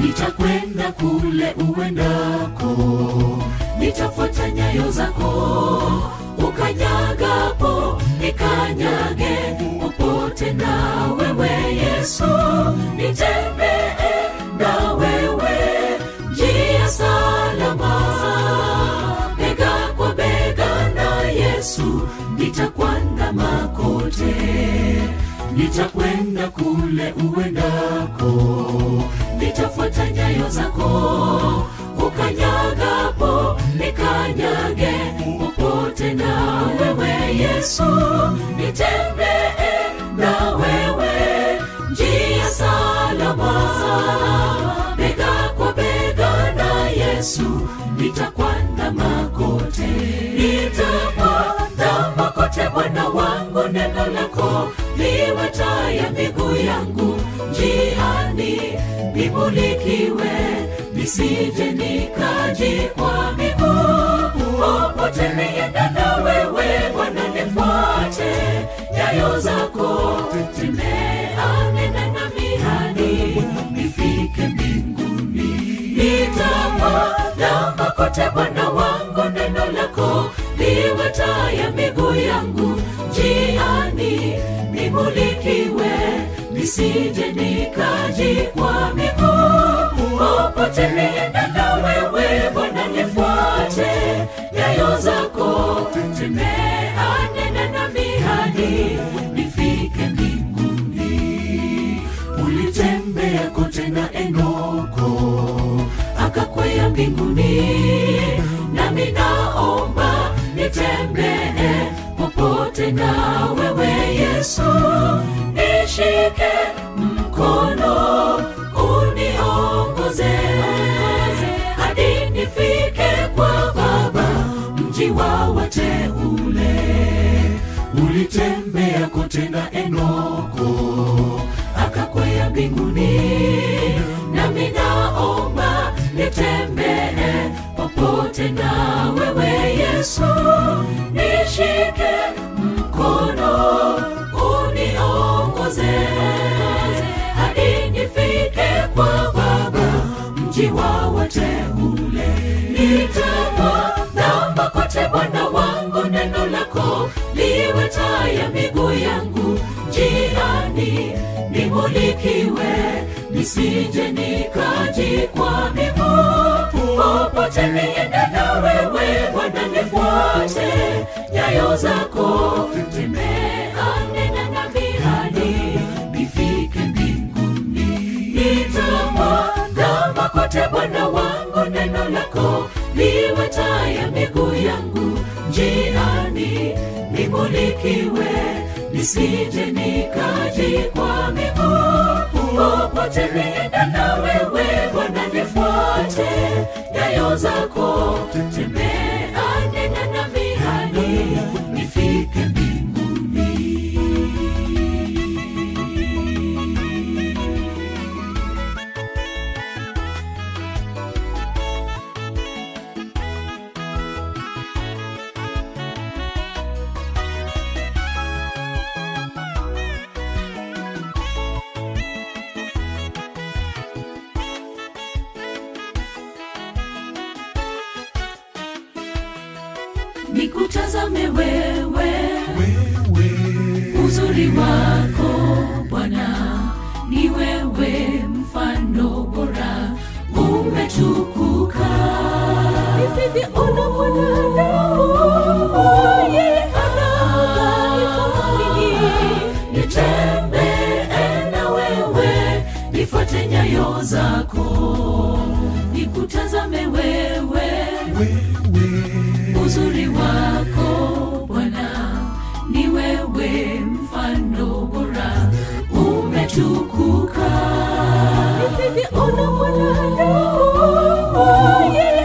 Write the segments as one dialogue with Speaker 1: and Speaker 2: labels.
Speaker 1: nitakwenda kule uendako nitafuata nyayo zako ukanyagapo nikanyage popote na wewe yesu nitembee na wewe njia salama bega kwa bega na yesu nitakwandama kote nitakwenda kule uendako nitafuata nyayo zako ukanyagapo nikanyage popote na wewe yesu nitembee na wewe njia salama bega kwa bega na yesu nitakwandama kote nitakwandama kote bwana wangu neno lako liwe taa ya miguu yangu njiani nimulikiwe nisije nikajikwaa miguu popote nienda na wewe bwana nifuate nyayo zako tembea nenda nami hadi nifike mbinguni nitakwandama kote bwana wangu neno lako liwe taa ya miguu yangu njiani nimulikiwe nisije nikajikwaa miguu popote nienda na wewe bwana nifuate nyayo zako tembea nenda nami hadi nifike mbinguni ulitembea kote na enoko akakwea mbinguni nami naomba nitembee popote na wewe yesu nishike mkono uniongoze hadi nifike kwa baba mji wa wateule ulitembea kote na enoko akakwea mbinguni nami naomba nitembee popote na wewe yesu nishike mkono uniongoze hadi nifike kwa baba mji wa wateule nitakwandama kote bwana wangu neno lako liwe taa ya miguu yangu njiani nimulikiwe nisije nikajikwaa miguu popote niende na wewe bwana nifuate nyayo zako tembea nena nami hadi nifike mbinguni nitakwandama kote bwana wangu neno lako liwe taa ya miguu yangu njiani nimulikiwe nisije nikajikwaa miguu popote nienda na wewe bwana nifuate nyayo zako tembea nena nami hadi nifike mbinguni nikutazame wewe uzuri wako bwana ni wewe mfano bora umetukuka nisivyoona mwanadamu yeye anaangaifamini nitembee na wewe nifuate nyayo zako nikutazame wewe uzuri wako bwana ni wewe mfano bora umetukuka nisivyoona mwanadamu yeye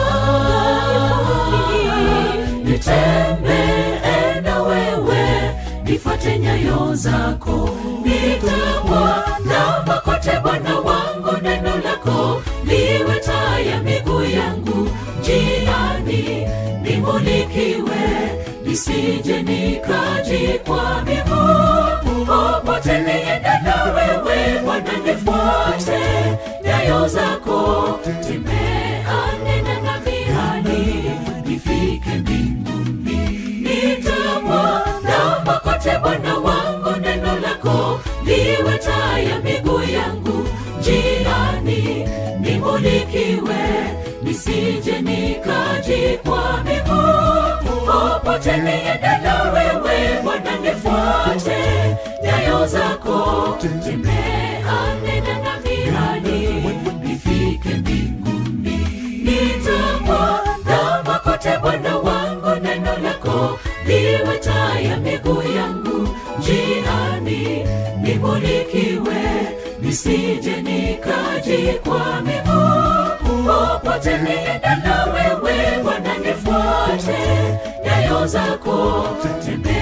Speaker 1: anaangaifamini nitembee na wewe nifuate nyayo zako nitakwandama kote bwana wangu neno lako liwe taa ya miguu yangu njiani nimulikiwe nisije nikajikwaa miguu popote niende na wewe bwana nifuate nyayo nyayo zako tembea nena nami hadi nifike mbinguni nitapwa namba kote bwana wangu neno lako liwe taa ya miguu yangu njiani nimulikiwe nisije nikajikwa miguu popote niendela wewe bwana nifuate nyayo zako tembea nena nami hadi nifike mbinguni nitapwa namba kote bwana wangu neno lako liwe taa ya miguu yangu njiani nimulikiwe nisije nikajikwa miguu popote niendela wewe bwana nifuate nyayo zako tembea